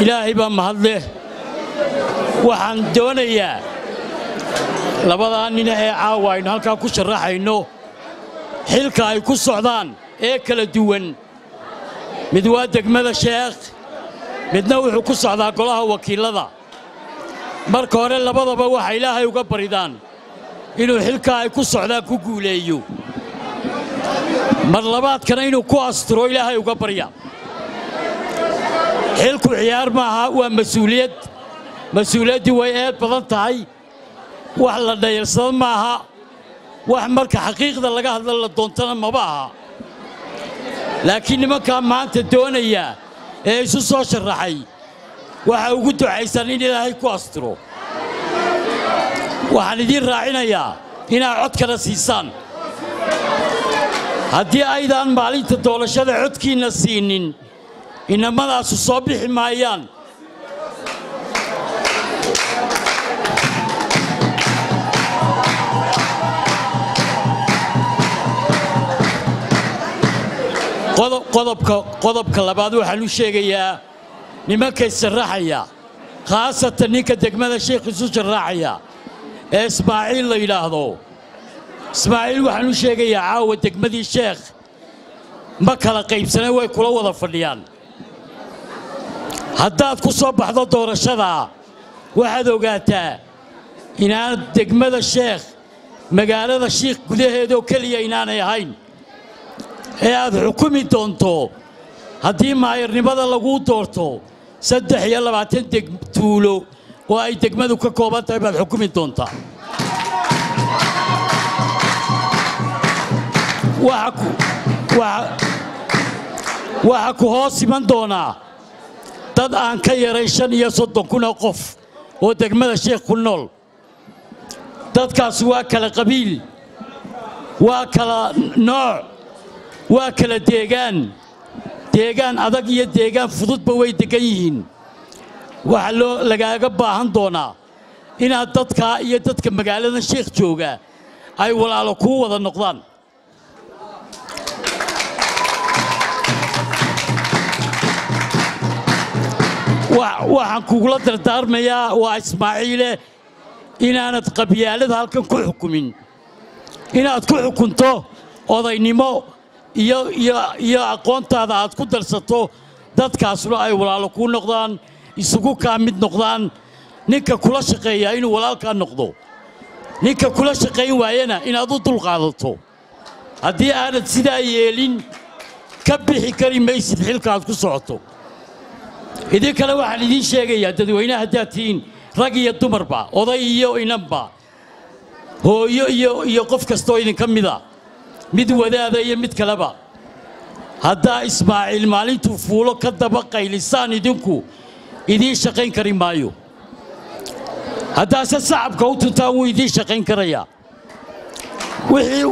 ilaahay baa mahadleh waxaan doonayaa labadaa nina ee caawa aynu halkaa ku sharaxayno xilka ay ku socdaan ee kala duwan mid waa degmada sheekh midna wuxuu ku socdaa golaha wakiillada marka hore labadaba waxa ilaahay uga baridaan inuu xilkaa ay ku socdaan ku guuleeyo mar labaadkana inuu ku asturo ilaahay uga barya xilku ciyaar maaha waa mas-uuliyad mas-uuliyaddii way eed badan tahay wax la dhayarsado maaha wax marka xaqiiqda laga hadla la doontana maba aha laakiin nimankaa maanta doonaya ee isu soo sharaxay waxa ugu ducaysan in ilaahay ku asturo waxaan idiin raacinayaa inaad codkana siisaan haddii aydaan maalinta doorashada codkiinna siinin inamadaasu soo bixi maayaan qodobka labaad waxaan u sheegayaa nimanka issharaxaya khaasatan ninka degmada sheekh isu sharaxaya ee ismaaciil la yidhaahdo ismaaciil waxaan u sheegayaa caawa degmadii sheekh ma kala qaybsaneen way kula wada fadhiyaan haddaad ku soo baxdo doorashadaa waxaad ogaataa inaan degmada sheekh magaalada shiikh gudaheedoo keliya inaanay ahayn ee aad xukumi doonto haddii maayarnimada laguu doorto saddex iyo labaatan tuulo oo ay degmadu ka kooban tahay baad xukumi doontaa waxa ku hoos iman doonaa dad aan ka yaray shan iyo soddon kunoo qof oo degmada sheekh ku nool dadkaas waa kala qabiil waa kala nooc waa kala deegaan deegaan adag iyo deegaan fududba way deggan yihiin waxaa loo lagaaga baahan doonaa inaad dadkaa iyo dadka magaalada sheekh jooga ay walaalo kuu wada noqdaan waxaan kugula dardaarmayaa waa ismaaciile inaanad qabyaalada halkan ku xukumin inaad ku xukunto odaynimo iyo aqoontaada aad ku darsato dadkaasuna ay walaalo kuu noqdaan isugu kaa mid noqdaan ninka kula shaqeeyaa inuu walaalkaa noqdo ninka kula shaqayn waayana inaad u dulqaadato haddii aanad sidaa yeelin ka bixi kari maysid xilkaaad ku socoto idin kale waxaan idiin sheegayaa dadweyne haddaad tihiin rag iyo dumarba oday iyo inanba hooyo iyo qof kastaoo idinka mida mid wadaada iyo mid kaleba haddaa ismaaciil maalintuu fuulo ka daba qaylisaan idinku idiin shaqayn kari maayo haddaase sacabka u tuntaan wuu idiin shaqayn karayaa wixii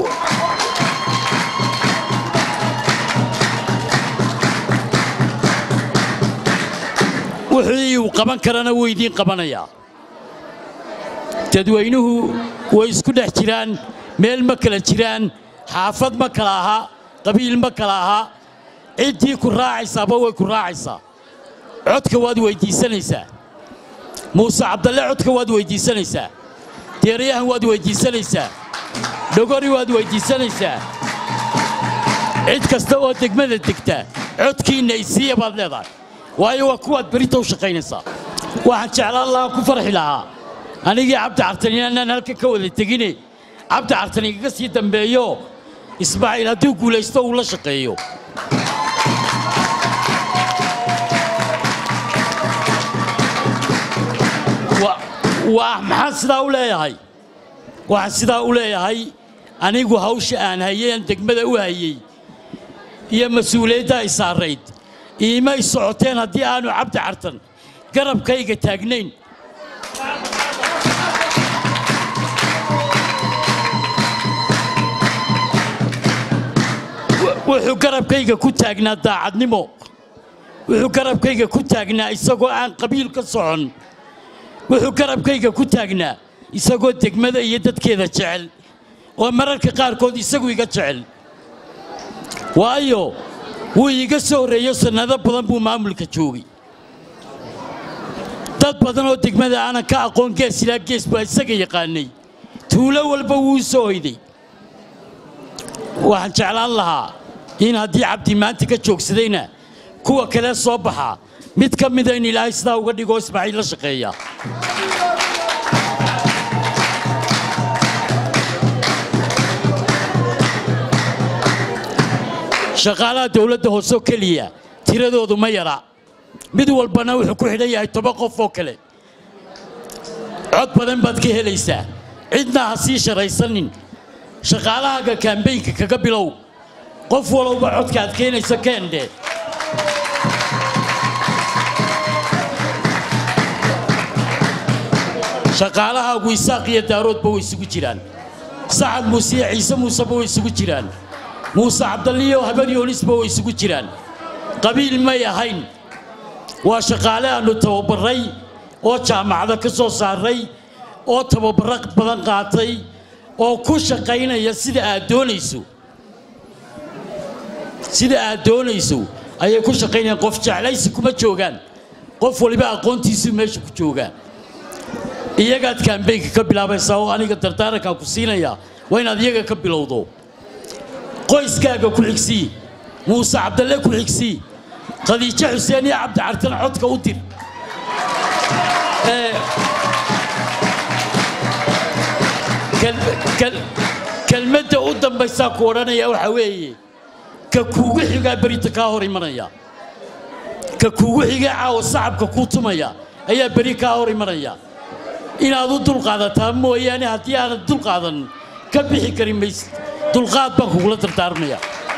wixii uu qaban karana wuu idiin qabanayaa dadweynuhu way isku dhex jiraan meel ma kala jiraan xaafad ma kala aha qabiil ma kala aha ciddii ku raacaysaaba way ku raacaysaa codka waad weyddiisanaysaa muuse cabdalle codka waad weyddiisanaysaa deeryahan waad weyddiisanaysaa dhogori waad weyddiisanaysaa cid kasta oo degmada degta codkiinna isiiya baad leedahay waayo waa kuwaad berita u shaqaynaysaa waxaan jeclaan lahaa ku farxi lahaa anigii cabdi cartan inaanaan halka ka wada tegine cabdi cartan igaga sii dambeeyo ismaaciil hadduu guulaysto uu la shaqeeyo maxaan sidaa u leeyahay waxaan sidaa u leeyahay anigu hawsha aan hayeen degmada u hayey iyo mas-uuliyaddaa i saarayd iimay socoteen haddii aanu cabdi cartan garabkayga taagnayn wuxuu garabkayga ku taagnaa daacadnimo wuxuu garabkayga ku taagnaa isagoo aan qabiil ka socon wuxuu garabkayga ku taagnaa isagoo degmada iyo dadkeeda jecel oo mararka qaarkood isagu iga jecel waayo wuu iiga soo horreeyo sannado badan buu maamulka joogay dad badan oo degmada aanan ka aqoon gees ilaa gees baa isaga yaqaanay tuulo walba wuu soo hoyday waxaan jeclaan lahaa in haddii cabdi maanta ka joogsadayna kuwa kale soo baxa mid ka mida in ilaahay sidaa uga dhigo ismaaciil la shaqeeya shaqaalaha dowladda hooseo keliya tiradoodu ma yara mid walbana wuxuu ku xidhan yahay toban qof oo kale cod badan baad ka helaysaa cidna ha sii sharaysanin shaqaalahaaga kaambeynka kaga bilow qof walowba codka aad keenaysa keendhe shaqaalahaagu isaaq iyo daaroodba way isugu jiraan sacad muuse iyo ciise muuseba way isugu jiraan muuse cabdalliyo habar yoonisba way isugu jiraan qabiil may ahayn waa shaqaale aannu tababarray oo jaamacada ka soo saaray oo tababaro badan qaatay oo ku shaqaynaya sida aad doonayso sida aad doonayso ayay ku shaqaynayaan qof jeclaysi kuma joogaan qof waliba aqoontiisuu meesha ku joogaa iyagaad kaambeynka ka bilaabaysaa oo aniga dardaarankaa ku siinaya waa inaad iyaga ka bilowdo qoyskaaga ku xigsii muuse cabdalle ku xigsii khadiijo xuseen iyo cabdi cartan codka u dir kelmadda u dambaysaa ku odhanaya waxaa weeye ka kuugu xigaa berita kaa hor imanaya ka kuugu xigaa caawa sacabka kuu tumaya ayaa beri kaa hor imanaya inaad u dulqaadataa mooyaane haddii aanad dulqaadan ka bixi karin maysid dulqaad baan kugula dardaarmaya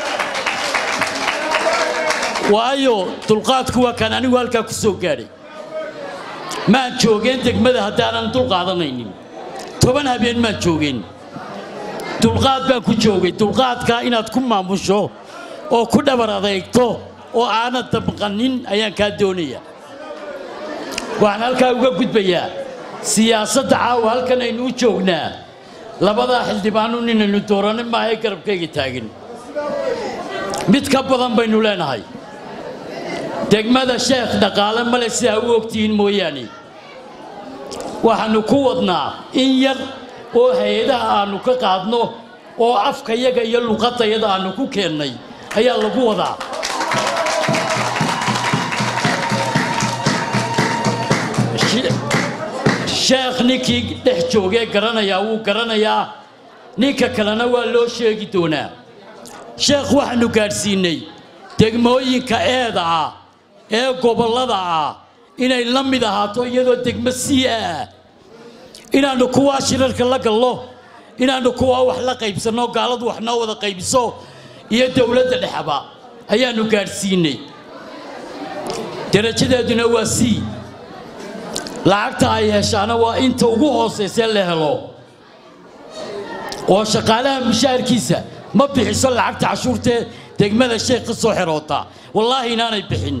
waayo dulqaadku waa kaan anigu halkaa ku soo gaadhay maan joogeen degmada haddaanan dulqaadanaynin toban habeen maan joogeen dulqaad baan ku joogay dulqaadkaa inaad ku maamusho oo ku dhabar adeegto oo aanad damqanin ayaan kaa doonaya waxaan halkaa uga gudbayaa siyaasadda caawa halkan aynu u joognaa labadaa xildhibaanu ninaynu doorannin maahae garabkayga taagin mid ka badan baynu leenahay degmada sheekh dhaqaale male sidaa u ogtihiin mooyaane waxaannu ku wadnaa in yar oo hay-adaha aannu ka qaadno oo afkayaga iyo luqadayada aannu ku keennay ayaa lagu wadaa sheekh ninkii dhex joogee garanayaa wuu garanayaa ninka kalena waa loo sheegi doonaa sheekh waxaannu gaadhsiinnay degmooyinka eeda ah ee gobollada ah inay la mid ahaato iyadoo degmo sii ah inaannu kuwaa shirarka la gallo inaannu kuwaa wax la qaybsanno gaaladu wax noo wada qaybiso iyo dowladda dhexaba ayaannu gaadhsiinnay derajadeeduna waa sii lacagta ay heshaana waa inta ugu hoosaysee la helo oo shaqaalaha mushaharkiisa ma bixiso lacagta cashuurtee degmada sheekh ka soo xeroota wallaahi inaanay bixin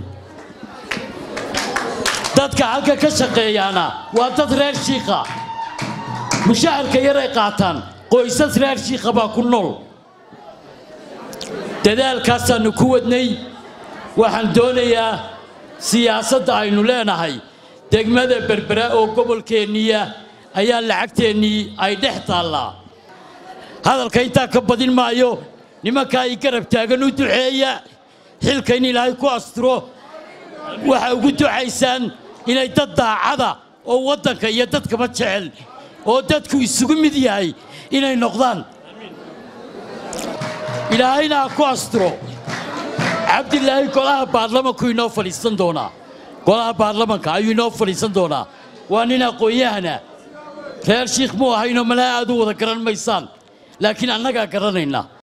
dadka halka ka shaqeeyaana waa dad reer shiikha mushaharka yaray qaataan qoysas reer shiikha baa ku nool dadaalkaasaannu ku wadnay waxaan doonayaa siyaasadda aynu leenahay degmada berbera oo gobolkeenniya ayaa lacagteennii ay dhex taallaa hadalka intaa ka badin maayo nimankaa i garab taagan u duceeya xilka in ilaahay ku asturo waxa ugu ducaysaan inay dad daacada oo waddanka iyo dadkaba jecel oo dadku isugu mid yahay inay noqdaan ilaahayna ha ku asturo cabdilaahi golaha baarlamanku inoo fadhiisan doonaa golaha baarlamanka ayuu inoo fadhiisan doonaa waa nin aqoon-yahana reer shiikh muu ahaynoo malaa aad u wada garan maysaan laakiin annagaa garanayna